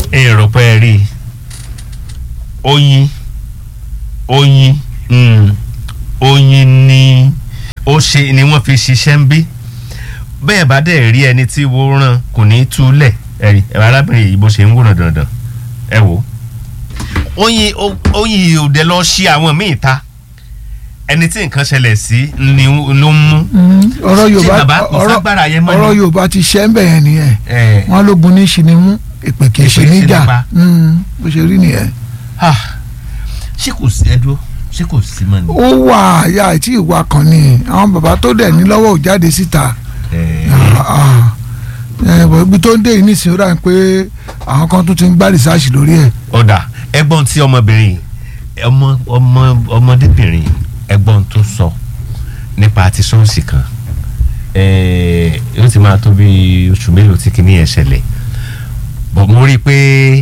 èrò pé ẹ rí i oyin oyin mm, oyin ni ó ṣe ni wọ́n fi ṣiṣẹ́ ń bí bẹ́ẹ̀ bá dẹ̀ rí ẹni tí wo ràn kò ní í túlẹ̀ ẹ̀rí ẹ̀rọ arábìnrin yìí bó ṣe ń wòrán dandan ẹ wò ó oyin o- oyin òde lọ ṣí àwọn míì ta ẹni tí nǹkan ṣẹlẹ̀ sí ni ló ń mú ọ̀rọ̀ yorùbá bàbá kò ọ̀rọ̀ ságbára yẹn mọ́ ni? ọ̀rọ̀ yorùbá ti ṣẹ́ ń bẹ̀ yẹn nìyẹn ẹ̀ wọ́n lógun ní ṣinimú ìpè kì í ṣe Ìpè kì í ṣe níjà nípa. Mm, bó ṣe rí nìyẹn. ah, ṣé kò sí ẹdúró ṣé kò sí mọ́ ni. ó wà àyà àti ìwà kan ni àwọn bàbá tó dẹ̀ ní lọ́wọ́ ò jáde síta Ẹ̀, Ah, ah. Eh, bọ̀ ibi tó ń dé yìí nísìnyí ó dà ní pé àwọn kan tó ti ń gbá rìsáàsì lórí ẹ̀ ọ̀dà ẹgbọ́n tí ọmọbìnrin yìí, ọmọ ọmọ ọmọdébìnrin yìí, ẹgbọ́n tó sọ nípa ti ṣọ́ọ̀ṣì kan ẹ̀ẹ́, yóò ti máa tó bí oṣù mélòó tí kìíní yẹn ṣẹlẹ̀ bọ̀ mo rí i pé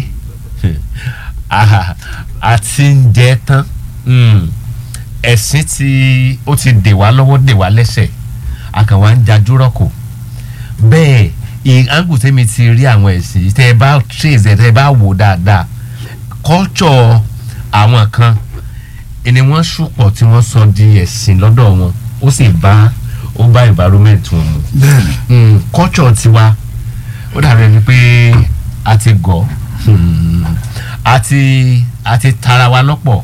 ah, a ti ń jẹ tán Mm. ẹ̀sìn tí ó ti dè wá lọ́wọ́ dè wá lẹ́sẹ̀ a kàn wá ń jajúrọ̀ kù bẹ́ẹ̀ ìhàngù tẹ́mi ti rí àwọn ẹ̀sìn yìí tẹ́ ẹ bá trace ẹ̀ tẹ́ ẹ bá wò dáadáa culture àwọn kan ni wọ́n ṣùpọ̀ tí wọ́n sọ di ẹ̀sìn lọ́dọ̀ wọn ó sì bá ó bá environment wọn mu bẹ́ẹ̀ni mm, culture tiwa ó dàbí ẹni pé a ti gọ̀ hmm, a ti a ti tara wa lọ́pọ̀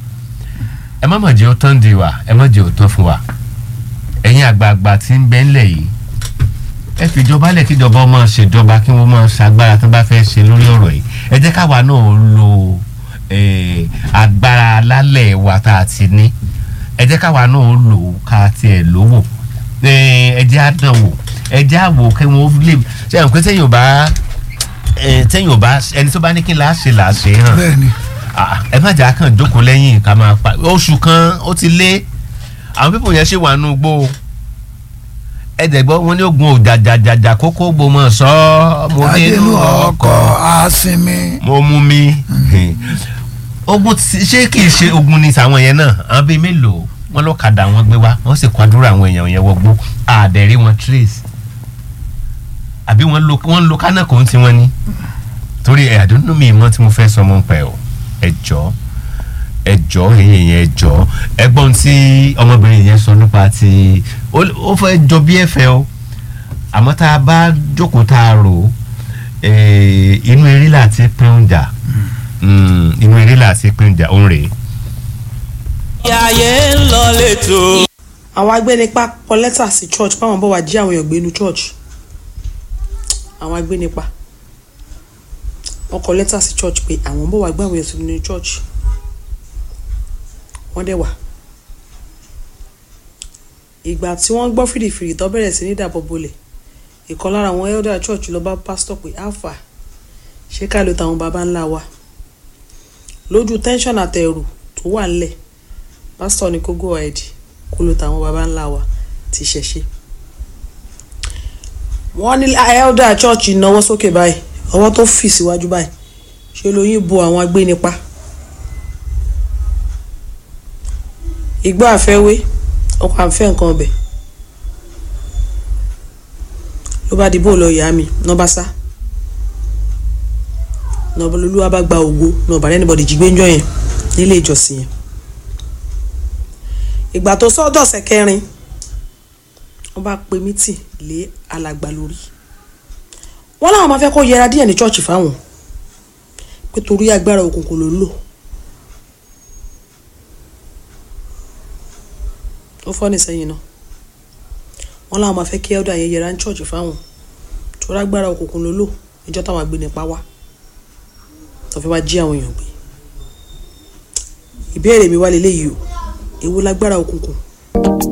ẹ má mọ̀ jẹ́ ó tán di wa ẹ má jẹ́ ó tán fún wa ẹ̀yin àgbààgbà tí ń bẹ ńlẹ̀ yìí ẹ fi ìjọba lẹ̀ kí ìjọba máa ṣèjọba kí wọ́n máa ṣàgbára tó bá fẹ́ ṣe lórí ọ̀rọ̀ yìí ẹ jẹ́ káwa náà lo eh, agbára lálẹ́ wa tá a ti ní ẹ jẹ́ káwa náà lò ó ká tiẹ̀ lówó ẹ jẹ́ á dán wò ẹ jẹ́ á wò kí wọ́n lè ṣe àwọn pé téèyàn ò bá eh, téèyàn ò bá ẹni tó bá ní kí n láṣẹ làṣẹ hàn bẹ́ẹ̀ni Ah, ẹ má jà kàn jókòó lẹ́yìn ká máa pa oṣù kan ó ti lé àwọn pípò yẹn ṣe wà nù gbó ẹ̀ẹ́dẹ̀gbọ́ wọn ní ogun òjàjàjàjà kókó gbòmọ̀ sọ mo adénú nínú ọkọ̀ ọkọ̀ àsinmi mo mú mi ogun ti- ṣé kìí ṣe ogun ni tàwọn yẹn náà àwọn bíi mélòó wọn ló kàdà wọn gbé wá wọn sì kwadúrà àwọn èèyàn yẹn wọgbó àdẹ̀rí wọn trace àbí wọn lo wọn lo kánàkó tí wọn ní torí ẹ àdúnnú mi mọ tí mo fẹ́ sọ mọ́ pẹ́ o ẹ jọ ẹ jọ èyí yẹn ẹ jọ ẹ̀gbọ́n tí ọmọbìnrin yẹn sọ nípa ti ó ó fẹ́ jọ bí ẹ̀fẹ̀ o àmọ́ tá a bá jókòó tá a rò ó eh, inú eré láti pín oúnjà Mm, inú eré láti pín oúnjà òun rèé. ayé ń lọ lẹ́tọ̀. àwọn agbénipa kọ lẹ́tà sí church báwọn bọ̀ wá jí àwọn èèyàn gbé inú church àwọn agbénipa wọ́n kọ lẹ́tà sí church pé àwọn bọ̀ wá gbé àwọn èèyàn sínú inú church wọ́n dẹ̀ wà ìgbà tí wọ́n gbọ́ fìrìfìrì tó bẹ̀rẹ̀ sí ní dàbọ̀ bolẹ̀ ìkan lára àwọn elder church lọ bá pásítọ̀ pé alpha ṣé ká ló tàwọn baba ńlá wa lójú tension àtẹ̀rù tó wà ńlẹ̀ pásítọ̀ ní kó go ahead kó ló tàwọn baba ńlá wa ti ṣẹ̀ṣe. wọ́n ní elder church náwó sókè báyìí ọwọ́ tó fì síwájú báyìí ṣe lóyún bo àwọn agbénipa. ìgbọ́ àfẹ́wé ọkọ̀ àfẹ́ nǹkan ọbẹ̀ ló bá di bó lọ ìyá mi náà bá sá náà olúwa bá gba ògo náà bàrẹ́ anybody jí gbẹ́njọ́ yẹn nílé ìjọsìn yẹn ìgbà tó sọ́dọ̀sẹ̀ kẹrin wọ́n bá pe mítì lé alàgbà lórí wọ́n láwọn máa fẹ́ kó yẹra díẹ̀ ní chọ́ọ̀chì fáwọn pé torí agbára òkùnkùn ló ń lò ó fọ́ ní sẹ́yìn náà wọ́n láwọn máa fẹ́ kí elder yẹn yẹra ní chọ́ọ̀chì fáwọn torí agbára òkùnkùn ló lò níjọ́ táwọn agbénipa wá tó fi wá jí àwọn èèyàn gbé ìbéèrè mi wá lélẹ́yìí o èwo lágbára òkùnkùn